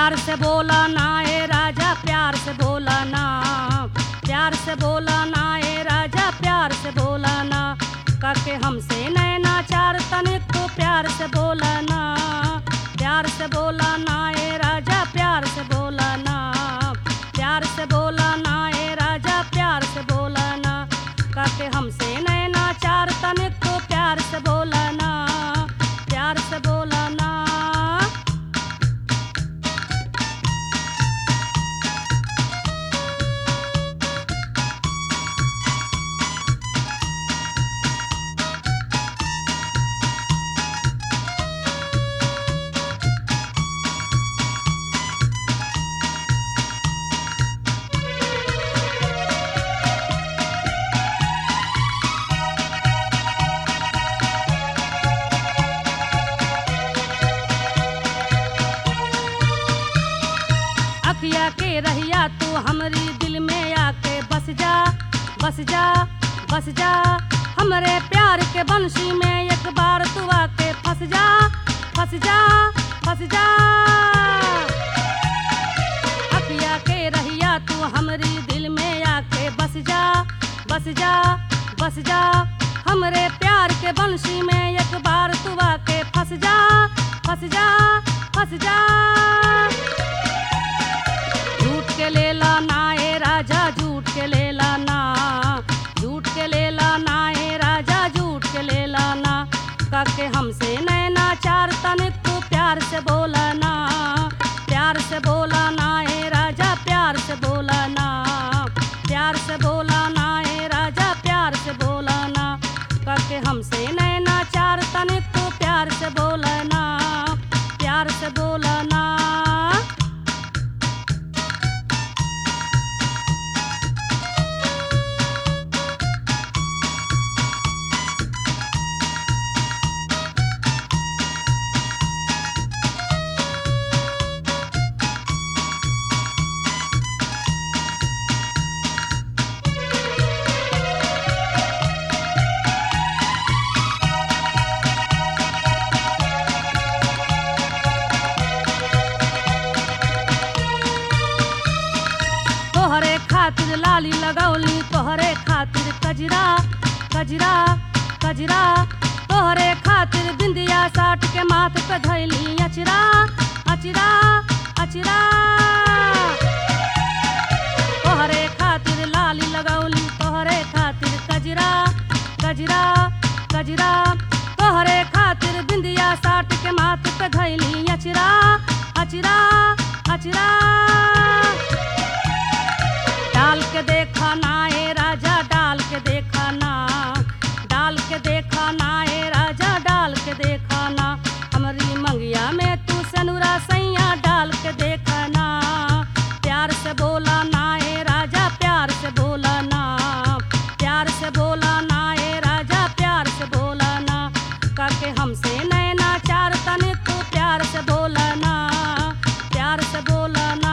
प्यार से बोला ना ए राजा प्यार से बोला ना प्यार से बोला ना ए राजा प्यार से बोला ना काके हमसे नैना चार तनिक तो प्यार से बोला ना प्यार से बोला ना ए राजा प्यार से बोला ना प्यार से बोला ना ए राजा प्यार से बोला ना काके हमसे नैना चार तनिक तो प्यार से बोला ना प्यार से बोला ना अखिया के रहिया तू हमरी दिल में आके बस जा बस जा बस जा हमरे प्यार के बंशी में एक बार तू आके फंस जा फंस जा फंस जा अखिया के रहिया तू हमरी दिल में आके बस जा बस जा बस जा हमरे प्यार के बंशी में एक बार तू आके फंस जा फंस जा फंस जा झूठ के लेला ना ए राजा झूठ के लेला ना झूठ के लेला ना ए राजा झूठ के लेला ना काके हमसे नैना चार तनिक तू प्यार से बोला ना प्यार से बोला ना ए राजा प्यार से बोला ना प्यार से बोला ना ए राजा प्यार से बोला ना काके हमसे नैना चार तनिक तू प्यार से बोला ना प्यार से बोला ना तोहरे खातिर लाली लगौली तोहरे खातिर कजरा कजरा कजरा तोहरे खातिर बिंदिया साट के माथ पे धैली अचरा अचरा अचरा तोहरे खातिर लाली लगौली तोहरे खातिर कजरा कजरा कजरा तोहरे खातिर बिंदिया साट के माथ पे धैली अचरा अचरा अचरा डाल के देखा ना ए राजा डाल के देखा ना डाल के देखा ना ए राजा डाल के देखा ना हमारी मंगिया में तू सनुरा सैया डाल के देखा ना प्यार से बोला ना ए राजा प्यार से बोला ना प्यार से बोला ना ए राजा प्यार से बोला ना काके हमसे नैना चार तने तू प्यार से बोला ना प्यार से बोला ना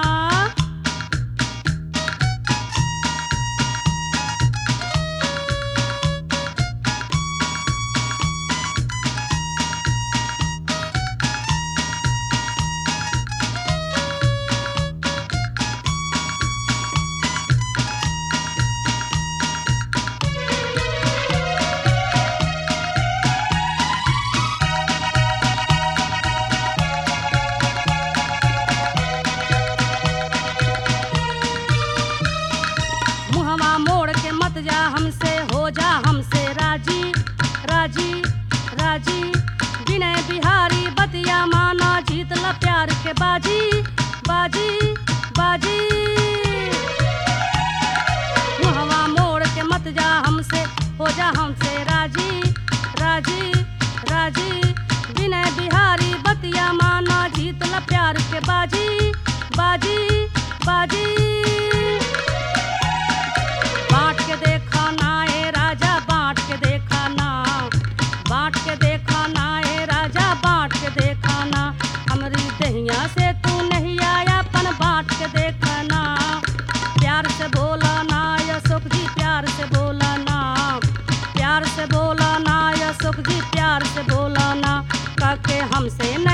मुहवा मोड़ के मत जा हमसे हो जा हमसे राजी राजी राजी विनय बिहारी बतिया माना जीत ल प्यार के बाजी बाजी बाजी मुहवा मोड़ के मत जा हमसे हो जा हमसे राजी राजी राजी विनय बिहारी बतिया माना जीत ल प्यार के बाजी बाजी बाजी बांट के देखा ना ए राजा बांट के देखा ना बांट के देखा ना ए राजा बांट के देखा ना हमरी दहिया से तू नहीं आया पन बांट के देखा ना प्यार से बोला ना या सुख जी प्यार से बोला ना प्यार से बोला ना या सुख जी प्यार से बोला ना काके हमसे न